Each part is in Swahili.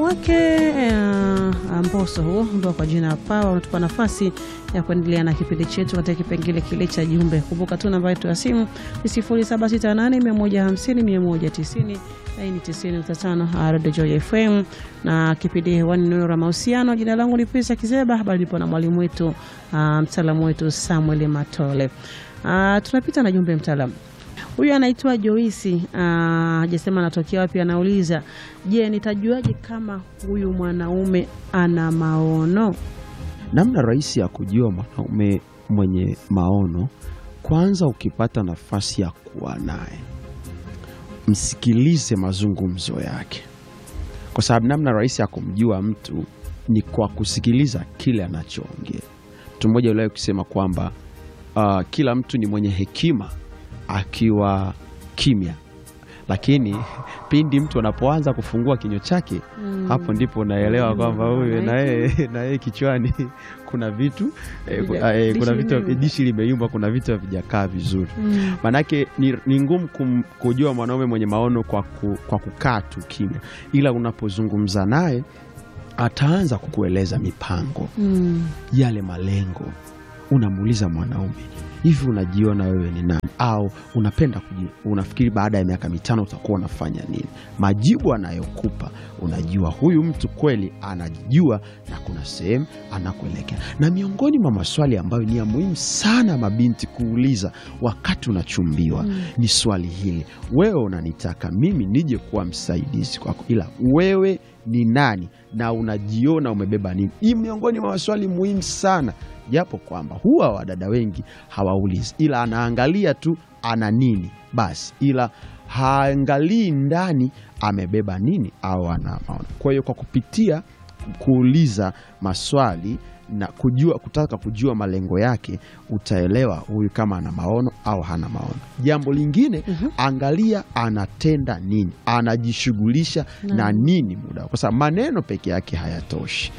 wake uh, Mbosso huo ambao kwa jina Pawa unatupa nafasi ya kuendelea na kipindi chetu katika kipengele kile cha jumbe. Kumbuka tu namba yetu ya simu ni 0768150190 laini 90.5 Radio Joy FM, na kipindi hewani neno la mahusiano. Jina langu ni Pesa Kizeba, habari nipo na mwalimu wetu uh, mtaalamu wetu Samuel Matole. Uh, tunapita na jumbe mtaalamu Huyu anaitwa Joisi, hajasema anatokea wapi. Anauliza, je, nitajuaje kama huyu mwanaume ana maono? Namna rahisi ya kujua mwanaume mwenye maono, kwanza, ukipata nafasi ya kuwa naye, msikilize mazungumzo yake, kwa sababu namna rahisi ya kumjua mtu ni kwa kusikiliza kile anachoongea. Mtu mmoja uliwahi kusema kwamba uh, kila mtu ni mwenye hekima akiwa kimya, lakini pindi mtu anapoanza kufungua kinywa chake Mm. hapo ndipo unaelewa Mm, kwamba huyu na yeye na yeye kichwani kuna vitu eh, ku- Vija- eh, dishi kuna vitu limeyumba. dishi limeyumba, kuna vitu havijakaa vizuri. Mm. Maanake ni, ni ngumu kum- kujua mwanaume mwenye maono kwa, ku, kwa kukaa tu kimya, ila unapozungumza naye ataanza kukueleza mipango Mm. yale malengo. Unamuuliza mwanaume, hivi unajiona wewe ni nani? Au unapenda kuji, unafikiri baada ya miaka mitano utakuwa unafanya nini? Majibu anayokupa unajua huyu mtu kweli anajijua na kuna sehemu anakuelekea. Na miongoni mwa maswali ambayo ni ya muhimu sana mabinti kuuliza wakati unachumbiwa Mm. ni swali hili: wewe unanitaka mimi nije kuwa msaidizi kwako, ila wewe ni nani na unajiona umebeba nini? Hii miongoni mwa maswali muhimu sana, japo kwamba huwa wadada wengi hawaulizi, ila anaangalia tu ana nini basi, ila haangalii ndani amebeba nini au ana maono. Kwa hiyo kwa kupitia kuuliza maswali na kujua, kutaka kujua malengo yake, utaelewa huyu kama ana maono au hana maono. Jambo lingine Mhm. angalia anatenda nini, anajishughulisha na Naam. nini muda, kwa sababu maneno peke yake hayatoshi.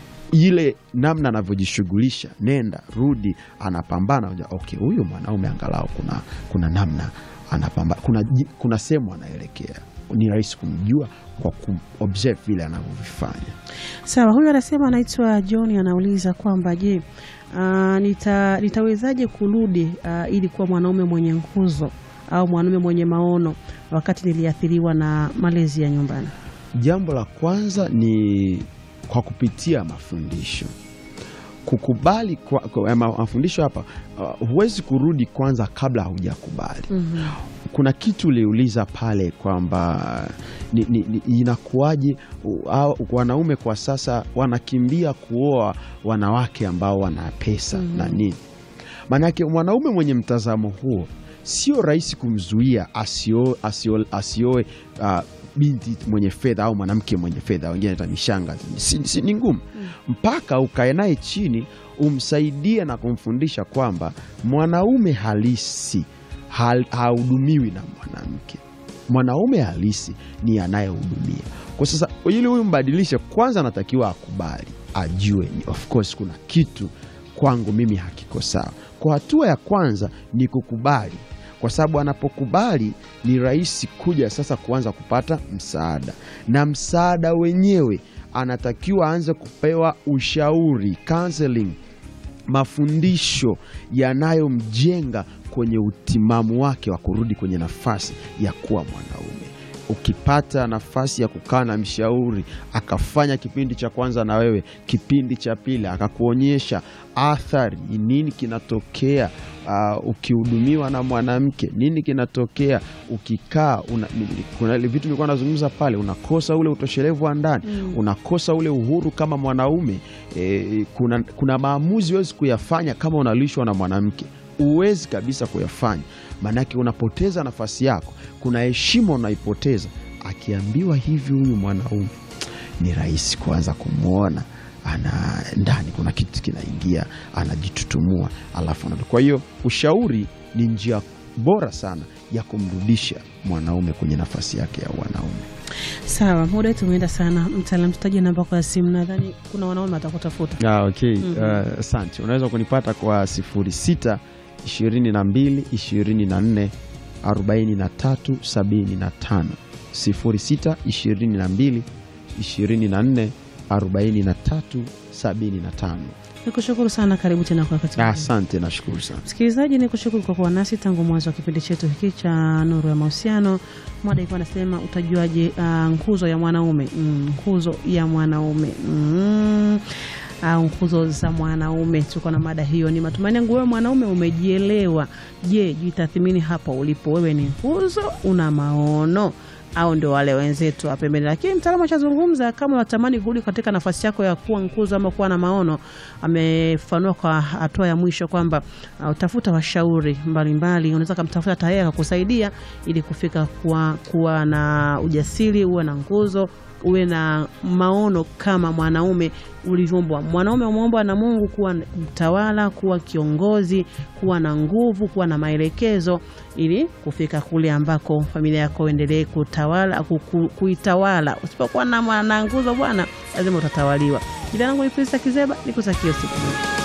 Ile namna anavyojishughulisha, nenda rudi, anapambana. unajua, Okay, huyu mwanaume angalau kuna, kuna namna anapambana, kuna, ji- kuna sehemu anaelekea. Ni rahisi kumjua kwa kuobserve vile anavyovifanya. Sawa, huyu anasema anaitwa John, anauliza kwamba je, ah, nita, nitawezaje kurudi ah, ili kuwa mwanaume mwenye nguzo au mwanaume mwenye maono wakati niliathiriwa na malezi ya nyumbani? Jambo la kwanza ni kwa kupitia mafundisho, kukubali kwa, kwa, ma- mafundisho hapa. Uh, huwezi kurudi kwanza kabla haujakubali. Mhm. Kuna kitu uliuliza pale kwamba ni, ni, ni, inakuwaje u- hao wanaume kwa sasa wanakimbia kuoa wanawake ambao wana pesa Mhm. na nini. Maanake mwanaume mwenye mtazamo huo sio rahisi kumzuia asio- asio- asioe uh, binti mwenye fedha au mwanamke mwenye fedha, wengine hata mishanga, si, si, ni ngumu mpaka ukae naye chini umsaidie na kumfundisha kwamba mwanaume halisi hal- hahudumiwi na mwanamke. Mwanaume halisi ni anayehudumia. Kwa sasa, ili huyu mbadilishe, kwanza anatakiwa akubali, ajue ni of course kuna kitu kwangu mimi hakiko sawa. Kwa hatua ya kwanza ni kukubali, kwa sababu anapokubali ni rahisi kuja sasa kuanza kupata msaada, na msaada wenyewe anatakiwa aanze kupewa ushauri counseling, mafundisho yanayomjenga kwenye utimamu wake wa kurudi kwenye nafasi ya kuwa mwanaume. Ukipata nafasi ya kukaa na mshauri akafanya kipindi cha kwanza na wewe, kipindi cha pili akakuonyesha athari ni nini kinatokea uh, ukihudumiwa na mwanamke, nini kinatokea ukikaa una, kuna vitu nilikuwa nazungumza pale, unakosa ule utoshelevu wa ndani Mm. unakosa ule uhuru kama mwanaume e, kuna, kuna maamuzi huwezi kuyafanya kama unalishwa na mwanamke, huwezi kabisa kuyafanya, maanake unapoteza nafasi yako. Kuna heshima unaipoteza. Akiambiwa hivi huyu mwanaume, ni rahisi kuanza kumwona ana ndani kuna kitu kinaingia, anajitutumua alafu anarudi. Kwa hiyo ushauri ni njia bora sana ya kumrudisha mwanaume kwenye nafasi yake ya wanaume. Sawa, muda wetu umeenda sana. Mtaalam, tutaje namba kwa simu, nadhani kuna wanaume watakutafuta. Ah, okay. Mhm. Uh, asante. Unaweza kunipata kwa 06 22 24 43 75 06 22 24 43 75. Nikushukuru sana, karibu tena kwa wakati mwingine. Asante, nashukuru sana. Msikilizaji, ni kushukuru kwa kuwa nasi tangu mwanzo wa kipindi chetu hiki cha Nuru ya Mahusiano. Mada ilikuwa anasema utajuaje ah, nguzo ya mwanaume mm, nguzo ya mwanaume mm, au nguzo za mwanaume. Tuko na mada hiyo. Ni matumaini yangu wewe mwanaume umejielewa. Je, jitathimini hapo ulipo, wewe ni nguzo, una maono au ndio wale wenzetu wa pembeni. Lakini mtaalamu ashazungumza, kama unatamani kurudi katika nafasi yako ya kuwa nguzo ama kuwa na maono, amefanua kwa hatua ya mwisho kwamba uh, utafuta washauri mbalimbali. Unaweza kumtafuta tayari akakusaidia ili kufika kuwa, kuwa na ujasiri, uwe na nguzo uwe na maono kama mwanaume ulivyoumbwa. Mwanaume umeumbwa na Mungu kuwa mtawala, kuwa kiongozi, kuwa na nguvu, kuwa na maelekezo, ili kufika kule ambako familia yako endelee kutawala ku, ku, kuitawala. Usipokuwa na, na nguzo bwana, lazima utatawaliwa. Jina langu ni Krista Kizeba, nikutakia siku njema.